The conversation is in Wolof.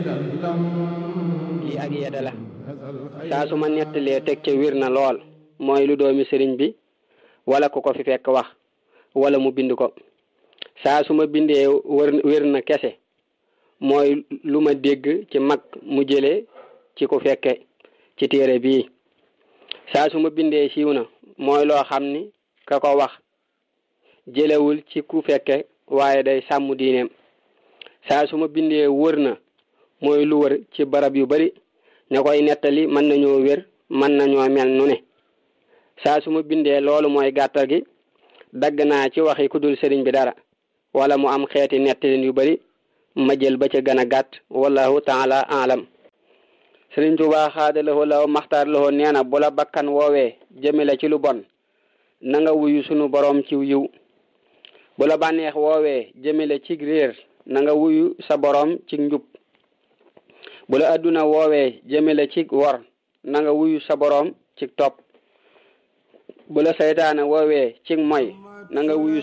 lii ak yedda la saa su ma nettalee teg ca wir na lool mooy lu doomi sëriñ bi wala ku ko fi fekk wax wala mu bind ko saa su ma bindee wër wér na kese mooy lu ma dégg ci mag mu jëlee ci ku fekke ci téere bii saa su ma bindee siiw na mooy loo xam ni ka ko wax jëlewul ci ku fekke waaye day sàmm diineem saa su ma bindee wër na mooy lu wër ci barab yu bari ña koy nettali mën nañoo wér mën nañoo mel nu ne saa su ma bindee loolu mooy gàttal gi dagg naa ci waxi ku dul sëriñ bi dara wala mu am xeeti nettalin yu bari ma jël ba ca gën a gàtt wallahu taala alam sëriñ Tuubaa xaadalawoo law maxtaar lawoo nee na bu la bakkan woowee jëmale ci lu bon na nga wuyu sunu boroom ci yiw bu la bànneex woowee jëmale ci réer na nga wuyu sa boroom ci njub bu la adduna woowee jëmale ci wor na nga wuyu sa boroom ci topp bu la saytaane woowee ci moy na nga wuyu